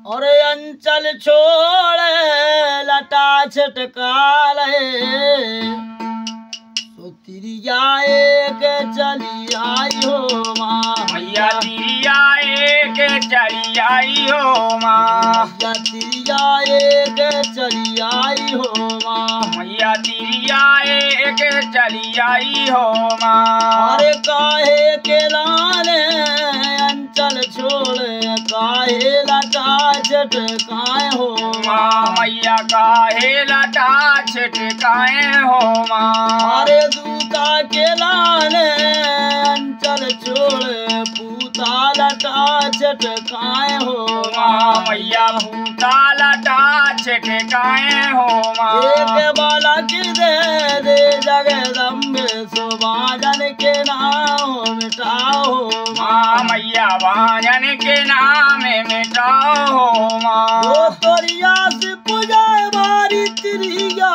और अंचल छोड़े लटा छटकाले तो तिरिया एक चली आई हो माँ मैया तिरिया एक चली आई हो माँ मैया तिरिया एक चली आई हो माँ मैया तिरिया एक चली आई हो माँ अरे काहे के लाले अंचल छोड़े काहे लटा छटकाए हो माँ मैया काहे लटा छिटकाए हो माँ अरे दूता के लाले अंचल छोड़े पूता लटा छटकाए हो माँ मैया भूता लटा छिटकाए हो माँ एक बालक दे दे जगदम्बे सुभाजन के नाम मिटाओ माँ मैया वाजन के नाम मिटाओ हो माँ ओ तोरिया से पूजाए मारी तिरिया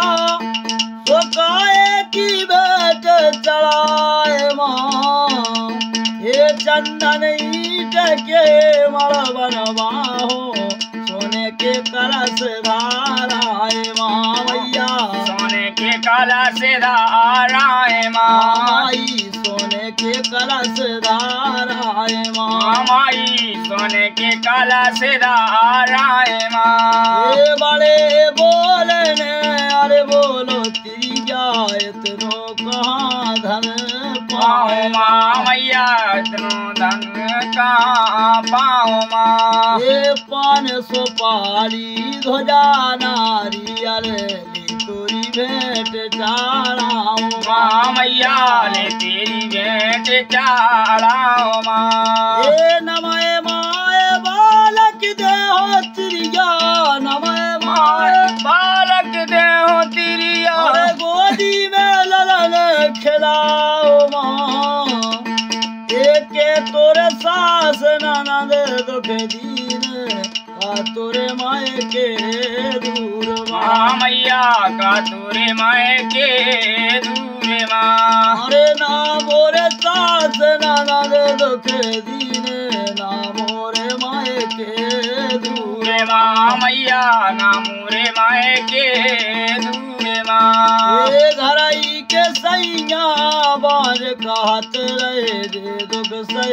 सोकाए की बेट चढ़ाए माँ ये चंदन ईट के मर बनवाहो सोने के कलश धाराए माँ मैया सोने के कलश धाराए माँ माई सोने के कलश धाराए माँ माई सोने के कलश धाराए माँ ये बड़े बोलने अरे बोलो तिरिया इतनो कहाँ धन पाओ पाए माँ मैया इतनो धन कहाँ पाओ माँ ये पान सुपारी ध्वजा नारियल ली तोरी भेंट चाराओ माँ मैया ले तेरी भेंट चाड़ाओ माँ ये नमय माए बालक देहो तिरिया नमय माए बालक दे हो तिरिया अरे गोदी में ललन खिलाओ माँ एक तोरे सास ननद दुख दीन का तोरे माए के दूर माँ माँ मैया का तोरे माए के दूर माँ अरे ना मोरे सास ननद दुख दीन ना मोरे माए के दूर दूर माँ मैया ना मोरे माए के दूर माँ ये घरई के सैया बाज कहत रहे जे दुख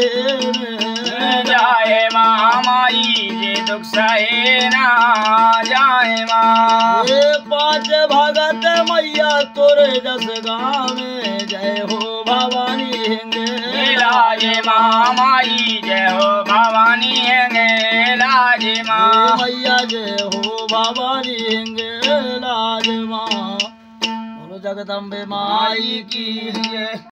सहे जाए माँ माई जे दुख सहे ना जाए माँ ये पांच भगत मैया तोरे जस गाँव में जय हो भवानी हिंगे लाजे माँ माई जय हो भवानी है लाजे माँ मैया जय हो भवानी हिंगे लाज माँ बोलो जगदम्बे माई की जय